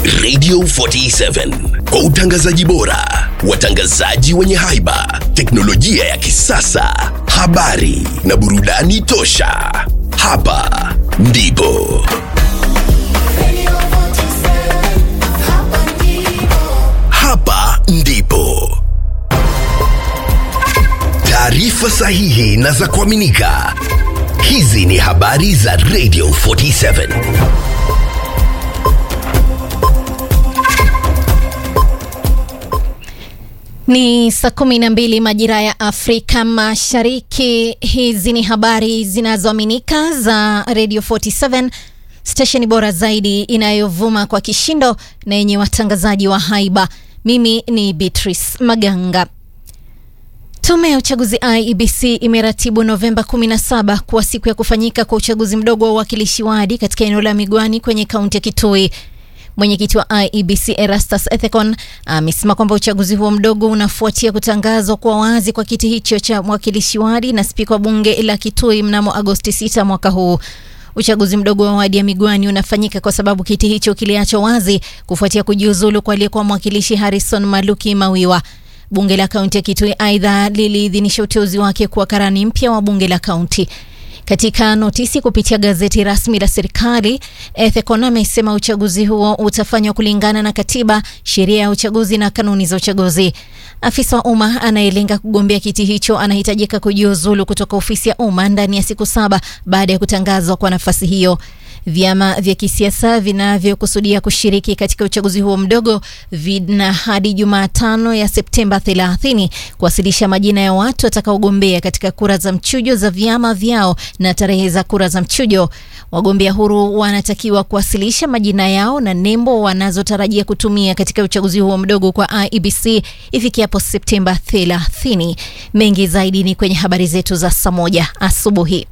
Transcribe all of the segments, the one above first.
Radio 47 kwa utangazaji bora, watangazaji wenye haiba, teknolojia ya kisasa, habari na burudani tosha. Hapa ndipo hapa ndipo taarifa sahihi na za kuaminika. Hizi ni habari za Radio 47. Ni saa kumi na mbili majira ya Afrika Mashariki. Hizi ni habari zinazoaminika za Radio 47, stesheni bora zaidi inayovuma kwa kishindo na yenye watangazaji wa haiba. Mimi ni Beatrice Maganga. Tume ya uchaguzi IEBC imeratibu Novemba 17 kuwa siku ya kufanyika kwa uchaguzi mdogo wa uwakilishi wadi katika eneo la Migwani kwenye kaunti ya Kitui. Mwenyekiti wa IEBC Erastus Ethekon amesema kwamba uchaguzi huo mdogo unafuatia kutangazwa kwa wazi kwa kiti hicho cha mwakilishi wadi na spika wa bunge la Kitui mnamo Agosti 6 mwaka huu. Uchaguzi mdogo wa wadi ya Migwani unafanyika kwa sababu kiti hicho kiliachwa wazi kufuatia kujiuzulu kwa aliyekuwa mwakilishi Harrison Maluki Mawiwa. Bunge la kaunti ya Kitui aidha liliidhinisha uteuzi wake kuwa karani mpya wa bunge la kaunti. Katika notisi kupitia gazeti rasmi la serikali, Ethekon amesema uchaguzi huo utafanywa kulingana na katiba, sheria ya uchaguzi na kanuni za uchaguzi. Afisa wa umma anayelenga kugombea kiti hicho anahitajika kujiuzulu kutoka ofisi ya umma ndani ya siku saba baada ya kutangazwa kwa nafasi hiyo. Vyama vya kisiasa vinavyokusudia kushiriki katika uchaguzi huo mdogo vina hadi Jumatano ya Septemba 30 kuwasilisha majina ya watu watakaogombea katika kura za mchujo za vyama vyao na tarehe za kura za mchujo. Wagombea huru wanatakiwa kuwasilisha majina yao na nembo wanazotarajia kutumia katika uchaguzi huo mdogo kwa IEBC ifikiapo Septemba 30. Mengi zaidi ni kwenye habari zetu za saa moja asubuhi.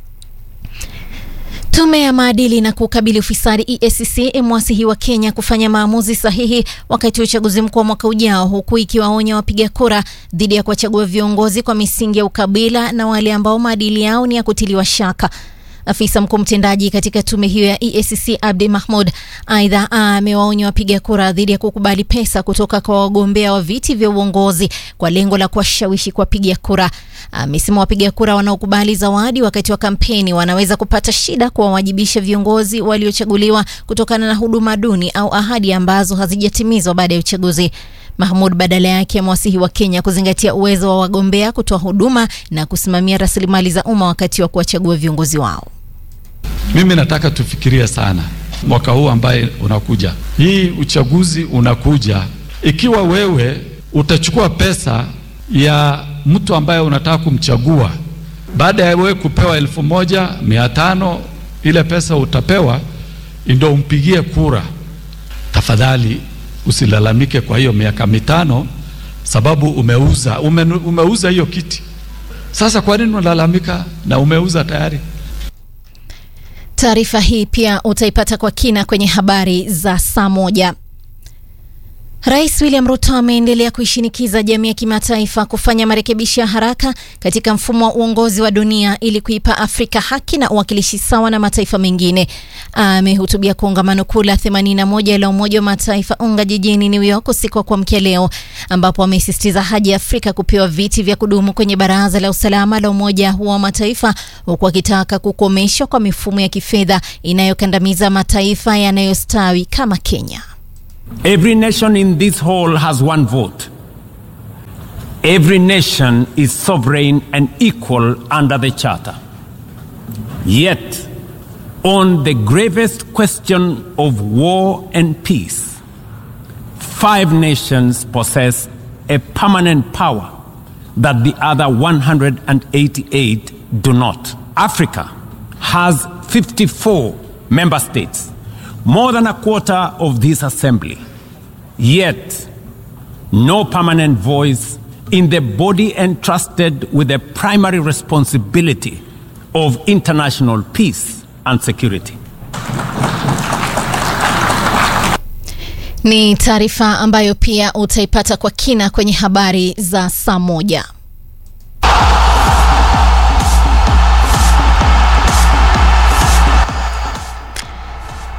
Tume ya maadili na kukabili ufisadi EACC imewasihi wa Kenya kufanya maamuzi sahihi wakati wa uchaguzi mkuu wa mwaka ujao, huku ikiwaonya wapiga kura dhidi ya kuwachagua viongozi kwa misingi ya ukabila na wale ambao maadili yao ni ya kutiliwa shaka. Afisa mkuu mtendaji katika tume hiyo ya EACC Abdi Mahmud aidha amewaonya wapiga kura dhidi ya kukubali pesa kutoka kwa wagombea wa viti vya uongozi kwa lengo la kuwashawishi kuwapiga kura. Amesema wapiga kura wanaokubali zawadi wakati wa kampeni wanaweza kupata shida kuwawajibisha viongozi waliochaguliwa kutokana na huduma duni au ahadi ambazo hazijatimizwa baada ya uchaguzi. Mahmud badala yake amewasihi wa Kenya kuzingatia uwezo wa wagombea kutoa huduma na kusimamia rasilimali za umma wakati wa kuwachagua viongozi wao. Mimi nataka tufikirie sana mwaka huu ambaye unakuja, hii uchaguzi unakuja. Ikiwa wewe utachukua pesa ya mtu ambaye unataka kumchagua, baada ya wewe kupewa elfu moja mia tano ile pesa utapewa ndio umpigie kura, tafadhali usilalamike kwa hiyo miaka mitano, sababu umeuza ume, umeuza hiyo kiti. Sasa kwa nini unalalamika na umeuza tayari? Taarifa hii pia utaipata kwa kina kwenye habari za saa moja. Rais William Ruto ameendelea kuishinikiza jamii ya kimataifa kufanya marekebisho ya haraka katika mfumo wa uongozi wa dunia ili kuipa Afrika haki na uwakilishi sawa na mataifa mengine. Amehutubia kongamano kuu la 81 la Umoja wa Mataifa UNGA jijini New York usiku wa kuamkia leo, ambapo amesisitiza haja ya Afrika kupewa viti vya kudumu kwenye Baraza la Usalama la Umoja wa Mataifa, huku akitaka kukomeshwa kwa mifumo ya kifedha inayokandamiza mataifa yanayostawi kama Kenya. Every nation in this hall has one vote. Every nation is sovereign and equal under the Charter. Yet, on the gravest question of war and peace, five nations possess a permanent power that the other 188 do not. Africa has 54 member states more than a quarter of this assembly, yet no permanent voice in the body entrusted with the primary responsibility of international peace and security. Ni taarifa ambayo pia utaipata kwa kina kwenye habari za saa moja.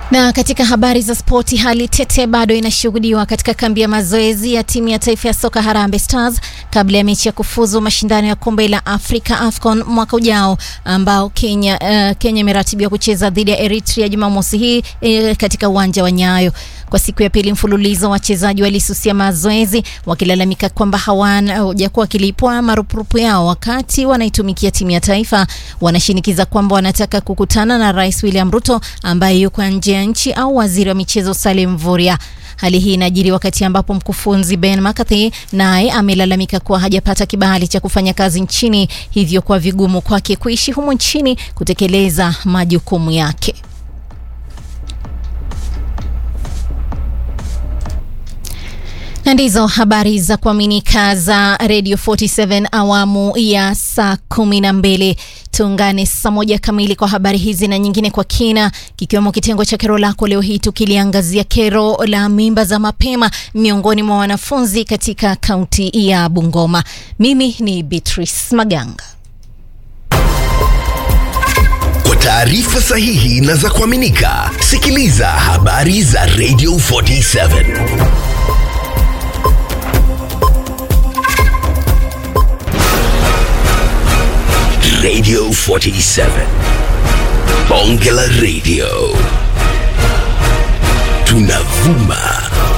Na katika habari za spoti, hali tete bado inashuhudiwa katika kambi ya mazoezi ya timu ya taifa ya soka Harambee Stars kabla ya mechi ya kufuzu mashindano ya kombe la Afrika AFCON mwaka ujao ambao Kenya uh, Kenya imeratibiwa kucheza dhidi ya Eritrea Jumamosi hii uh, katika uwanja wa Nyayo. Kwa siku ya pili mfululizo, wachezaji walisusia mazoezi wakilalamika kwamba hawajakuwa wakilipwa marupurupu yao wakati wanaitumikia timu ya taifa. Wanashinikiza kwamba wanataka kukutana na Rais William Ruto ambaye yuko nje ya nchi au waziri wa michezo Salim Mvurya. Hali hii inajiri wakati ambapo mkufunzi Ben McCarthy naye amelalamika kuwa hajapata kibali cha kufanya kazi nchini, hivyo kwa vigumu kwake kuishi humu nchini kutekeleza majukumu yake. Na ndizo habari za kuaminika za Radio 47 awamu ya saa kumi na mbili. Tuungane saa moja kamili kwa habari hizi na nyingine kwa kina, kikiwemo kitengo cha kero lako leo hii tukiliangazia kero la mimba za mapema miongoni mwa wanafunzi katika kaunti ya Bungoma. Mimi ni Beatrice Maganga. Kwa taarifa sahihi na za kuaminika, sikiliza habari za Radio 47. Radio 47. Bonge la Radio. Tunavuma